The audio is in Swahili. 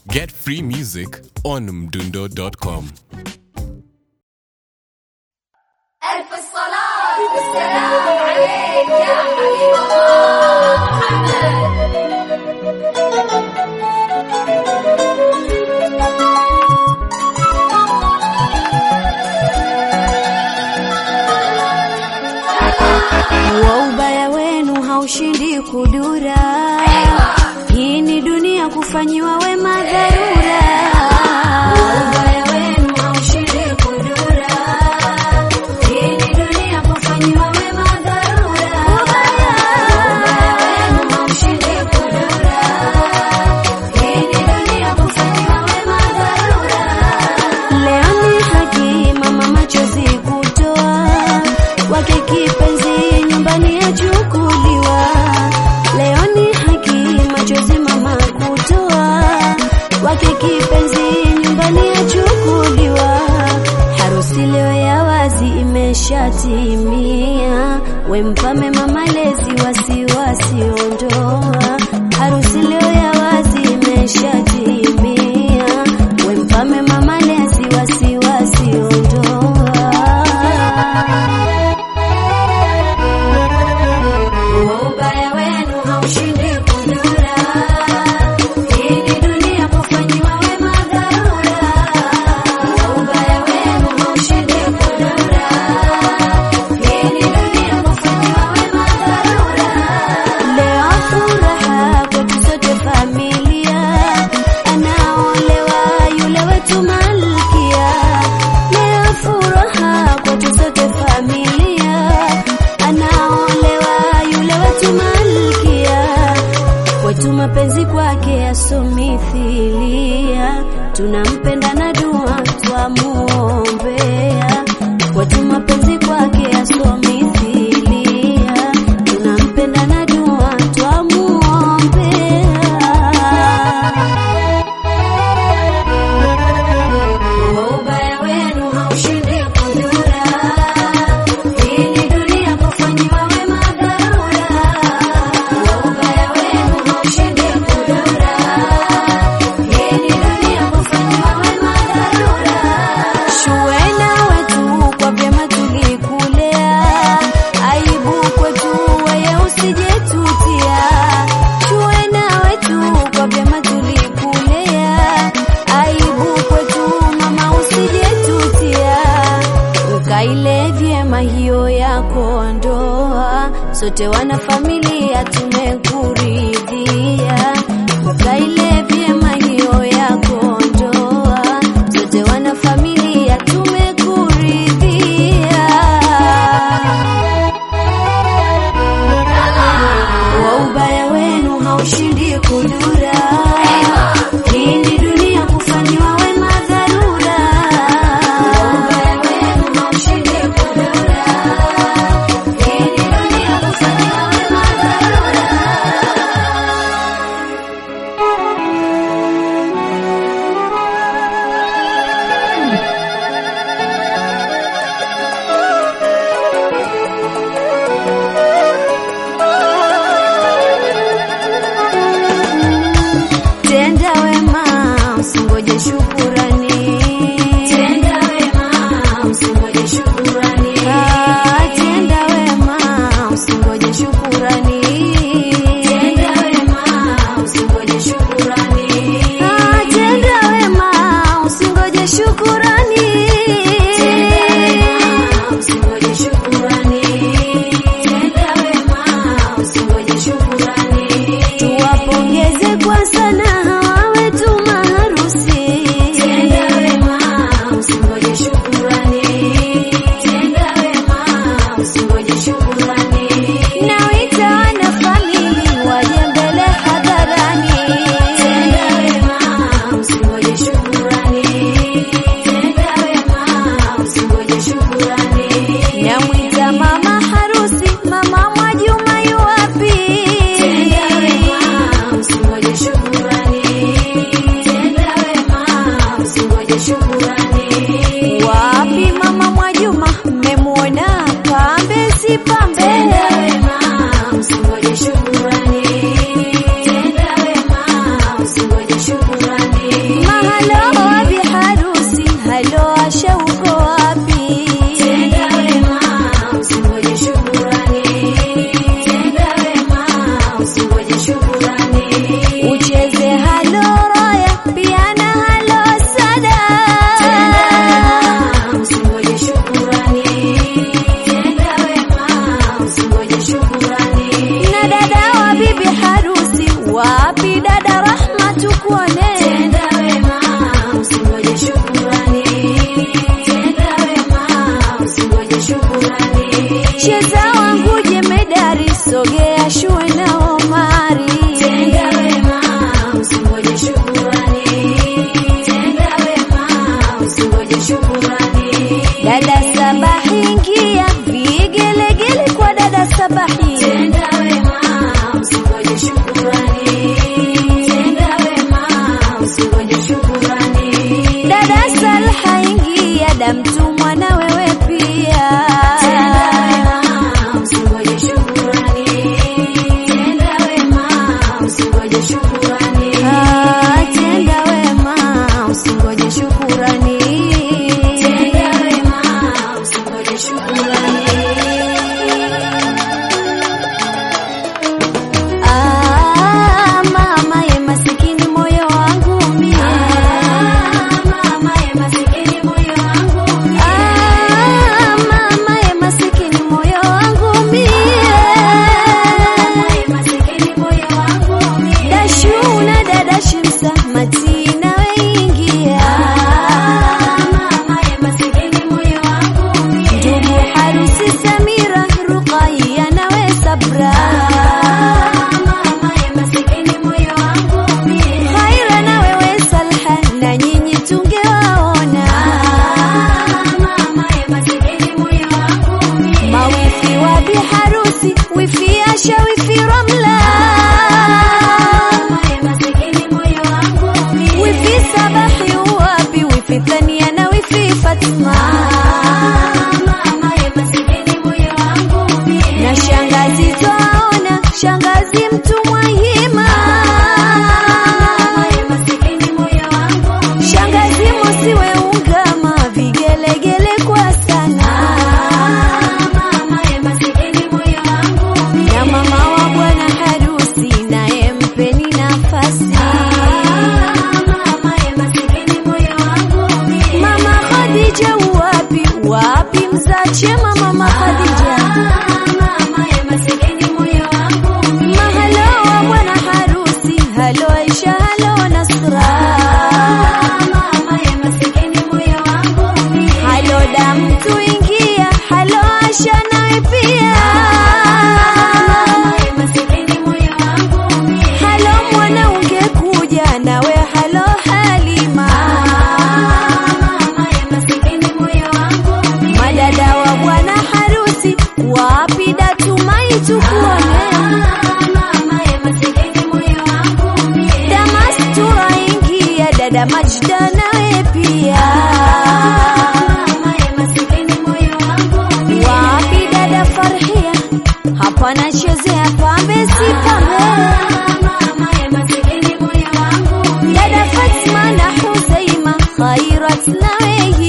Get free music on mdundo.com. ألف الصلاة والسلام عليك يا حبيب الله محمد wa ubaya wenu haushindi kudura. Hii ni dunia kufanyiwa wema dharura. Wa ubaya wenu haushindi kudura. Hii ni dunia kufanyiwa wema dharura. Wa ubaya wenu haushindi kudura. Hii ni dunia kufanyiwa wema dharura. Leo ni haki mama machozi kutoa wake kipenzi nyumbani yachukuliwa. Leo ni haki machozi mama kutoa wake kipenzi nyumbani yachukuliwa. Harusi leo ya wazi imeshatimia, wempame mama lezi wasiwasi ondoa. Harusi leo ya wazi imeshatimia, wempame mama lezi wasiwasi ondoa. Ubaya wenu haushindi kudura. Hii ni dunia kufanyiwa wema dharura. Ubaya wenu haushindi kudura. Hii ni dunia kufanyiwa wema dharura. Leo furaha kwetu sote familia, anaolewa yule wetu malkia. Leo furaha kwetu sote familia, anaolewa yule wetu malkia. Kwetu mapenzi kwake yasomithilia, tunampenda na dua twamuombea. Kwetu mapenzi kwake yasomithilia, tunampenda na dua twamuombea. Ubaya wenu haushindi kudura. Hii ni dunia kufanyiwa wema dharura. Ubaya wenu haushindi kudura. Hii ni dunia kufanyiwa wema dharura. Shuwena wetu kwa vyema tulikulea, aibu kwetu wewe usijetutia. Shuwena wetu kwa vyema tulikulea, aibu kwetu mama usijetutia. Ukaile vyema hiyo yako ndoa, sote wana familia tumekuridhia. Ukaile vyema hiyo yako ndoa, sote wana familia tumekuridhia. Wa ubaya wenu haushindi kudura. Hii ni dunia kufanyiwa wema dharura. Wa ubaya wenu haushindi kudura. Hii ni dunia kufanyiwa wema dharura. Tenda wema usingoje shukurani. Tenda wema usingoje shukurani. Ah, tenda wema usingoje shukurani. Tenda wema usingoje shukurani. Ah, tenda wema usingoje shukurani. Tenda wema usingoje shukurani. Tenda wema usingoje shukurani. Tuwapongeze kwa sana hawa wetu maharusi. Tenda tukuone. Tenda wema, usingoje shukurani. Tenda wema, usingoje shukurani. Cheza wangu jemedari, sogea shue na Omari. Tenda wema, usingoje shukurani. Tenda wema, usingoje shukurani. Dada Sabahi ingia, vigelegele kwa dada Sabahi. Tenda wema, usingoje shukurani. Tenda wema, usingoje shukurani. Dada Salha ingia, damtumwa na wewe pia. Tenda wema, usingoje shukurani. Tenda wema, usingoje shukurani. Ah, tenda wema, usingoje shukurani. Tenda wema, usingoje shukurani. Ah, mama ye masikini moyo wangu mie. Mama ye masikini moyo wangu mie. Ah, mama ye masikini moyo wangu mie. Masikini moyo wangu mie. Dashuna dada Shimsa Matina weingia. Mama ye masikini moyo wangu mie. Ndugu harusi Samira Ruqayya nawe Sabra. Mama ye masikini moyo wangu mie. Khaira na wewe Salha na nyinyi tungewaona. Mama ye masikini moyo wangu mie. Mawifi wa biharusi, wifi Asha, wifi Ramla. Mama ye masikini moyo wangu mie. Wifi Sabahi wapi, wifi Thania na wifi Fatma. Mama ye masikini moyo wangu mie. Na shangazi twaona, shangazi mtumwa hima. Mama ye masikini moyo wangu mie. Shangazi musiwe ungama, vigelegele kwa sana. Mama ye masikini moyo wangu mie. Na mama wa bwana harusi naye mpeni nafasi. Mama ye masikini moyo wangu mie. Mama Khadija wapi wapi mzache mama mama Khadija. Mama ye masikini moyo wangu mie. Mahalo wa bwana harusi, halo Aisha, halo Nasra. Mama ye masikini moyo wangu mie. Halo damu tuingia, halo Asha nawe pia. Mama ye masikini moyo wangu mie. Halo mwana ungekuja nawe halo Halima. Mama ye masikini moyo wangu mie. Madada wa bwana harusi wapi datumai tukuone. Mama ye masikini moyo wangu mie. Damastura ingia dada Majda nawe pia. Mama ye masikini moyo wangu mie. Wapi dada Farhia hapana chezea pambe si pambe. Mama ye masikini moyo wangu mie. Dada Fatma na Husaima Khairat nawe